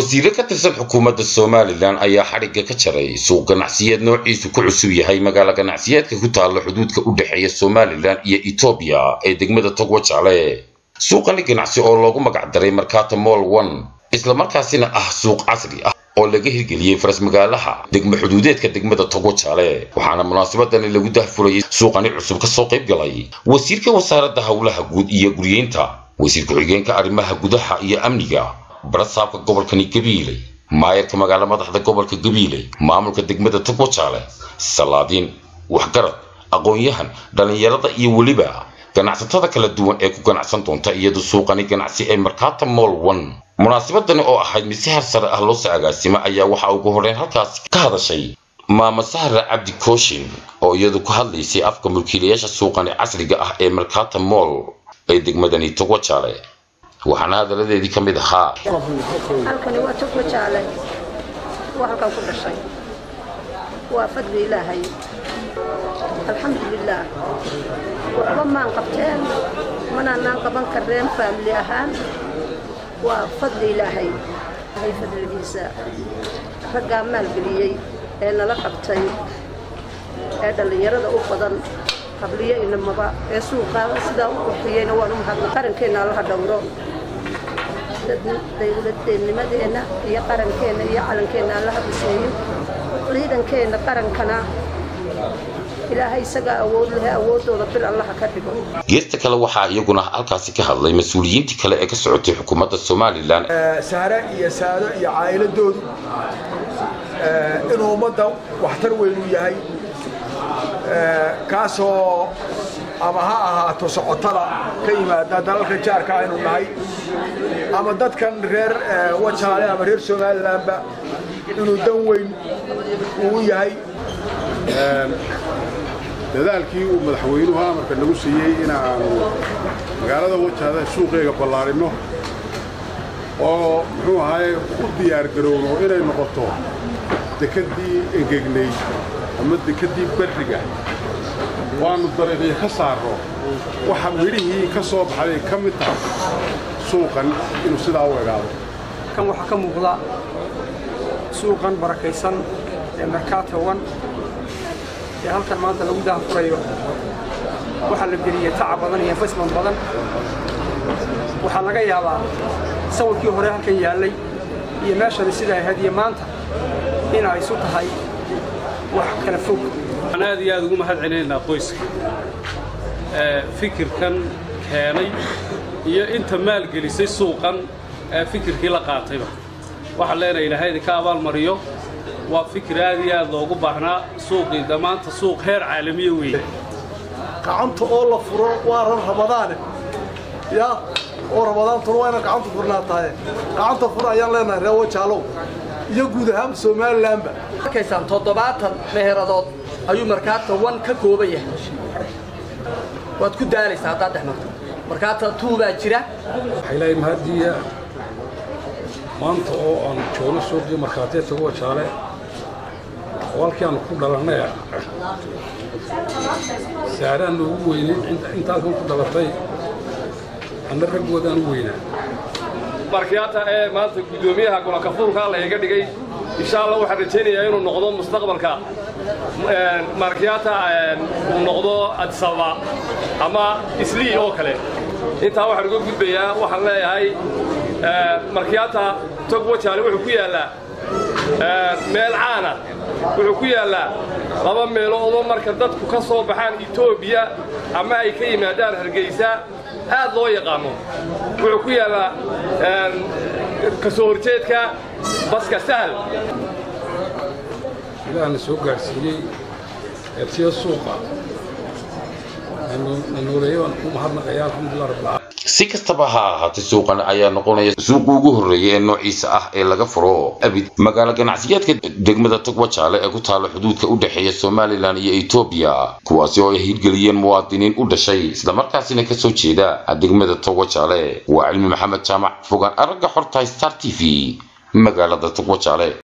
wasiire ka tirsan xukuumadda somalilan ayaa xadhigga ka jaray suuq ganacsiyeed noociisu ku cusub yahay magaalo ganacsiyeedka ku taalla xuduudka u dhexeeya somalilan iyo etoobiya ee degmada togwajaale suuqani ganacsi oo loogu magacdaray markata moll one islamarkaasina ah suuq casri ah oo laga hirgeliyey faras magaalaha degmo xuduudeedka degmada togwajaale waxaana munaasabadani lagu dahfurayay suuqani cusub kasoo qayb galay wasiirka wasaaradda howlaha guud iyo guryeynta wasiir ku-xigeenka arrimaha gudaha iyo amniga barasaabka gobolkani gabiile maayarka magaalo madaxda gobolka gabiile maamulka degmada togwajaale salaadiin waxgarad aqoon-yahan dhallinyarada iyo weliba ganacsatada kala duwan ee ku ganacsan doonta iyadu suuqani ganacsi ee markata moll one munaasabadani oo ahayd mid si har sare ah loo soo agaasima ayaa waxaa ugu horreyn halkaas ka hadashay maama sahra cabdi kooshin oo iyadu ku hadlaysay afka mulkiilayaasha suuqani casriga ah ee markata moll ee degmadani togwajaale waxaana hadaladeedii ka mid ahaa halkani waa togwajaale waa halkan ku dhashay waa fadli ilaahay alxamdulilaah waxba maan qabteen manaanaan qaban kareen faamili ahaan waa fadli ilaahay ilaahay fadligiisa raggaa maalgeliyey ee nala qabtay ee dhallinyarada u badan qabliyo inamaba ee suuqaada sidaa u qurxiyeyna waan u mahadna qarankeenna allaha dhowro dawladnimadeenna iyo qarankeenna iyo calankeenna allaha biseeyo ciidankeenna qarankana ilaahay isagaa awood leh awoodooda bir allaha ka dhigo geesta kale waxaa iyaguna halkaasi ka hadlay mas-uuliyiintii kale ee ka socotay xukuumadda somalilan sahre iyo saado iyo caa'iladoodu inuu ummadda waxtar weyn u yahay kaasoo ama ha ahaato socotada ka yimaada dalalka jaarka aynu nahay ama dadkan reer wajaale ama reer somalilanba inuu dan weyn uu yahay dadaalkii uu madaxweynuhu amarka nagu siiyey inaanu magaalada wajaada suuqeega ballaarino oo muxuu ahaye u diyaargarowno inay noqoto dekeddii engegnayd ama dekeddii berriga waannu dariiqyo ka saarno waxa midhihii ka soo baxday ka mid tahay suuqan inuu sidaa u egaado kan waxaa ka muuqda suuqan barakaysan ee markaato wan ee halkan maanta lagu daafurayo waxaa la geliyey tacab badan iyo fasman badan waxaa laga yaabaa sawirkii hore halkan yaallay iyo meeshani siday ahayd iyo maanta inay isu tahay wax kala fog waxaan aad iyo aad ugu mahad celinaynaa qoyska fikirkan keenay iyo inta maalgelisay suuqan ee fikirkii la qaatayba waxaan leenahay ilaahay idinka abaalmariyo waa fikir aad iyo aad loogu baahnaa suuqii dhammaanta suuq heer caalamiya weeye gacanta oo la furo waa ran ramadaane ya oo ramadaantuna waa inaan gacanta furnaa tahay gacanta fur ayaan leenahay reer wajaalow iyo guud ahaan somalilanba markaysaan toddobaatan meheradood ayuu markaata wan ka kooban yahay waad ku daalaysaa haddaad dhex marto markaata tuu baa jira waxaylahay mahadiya maanta oo aan joogno suuqii markhaatee tago wajaale oo halkii aanu ku dhalannay saaraan noogu weynay inta halkan ku dhalatay anna raggoodaan u weynaa markiyaata ee maanta guddoomiyaha golankafurka la iga dhigay insha allah waxaan rajaynayaa inuu noqdo mustaqbalka markiyaata uu noqdo adisababa ama islii oo kale intaa waxaan uga gudbayaa waxaan leeyahay markiyaata tog wajaale wuxuu ku yaallaa meel caana wuxuu ku yaallaa laba meeloodoo marka dadku ka soo baxaan etoobiya ama ay ka yimaadaan hargeysa aad loo yaqaano wuxuu ku yaallaa ka soo horjeedka baska sahal ilaahna soo gaadhsiiyey eebsiya suuqa nanuuleeyo waan ku mahadnaqaya alxamdulilah rabbilcaalamiin si kastaba ha ahaatay suuqan ayaa noqonaya suuqii ugu horreeyay ee noociisa ah ee laga furo abid magaalo ganacsiyeedka degmada togwajaale ee ku taalla xuduudka u dhexeeya somalilan iyo etoobiya kuwaasi oo ay hirgeliyeen muwaadiniin u dhashay islamarkaasina kasoo jeeda degmada togwajaale waa cilmi maxamed jaamac fogaan aragga xorta star t v magaalada togwajaale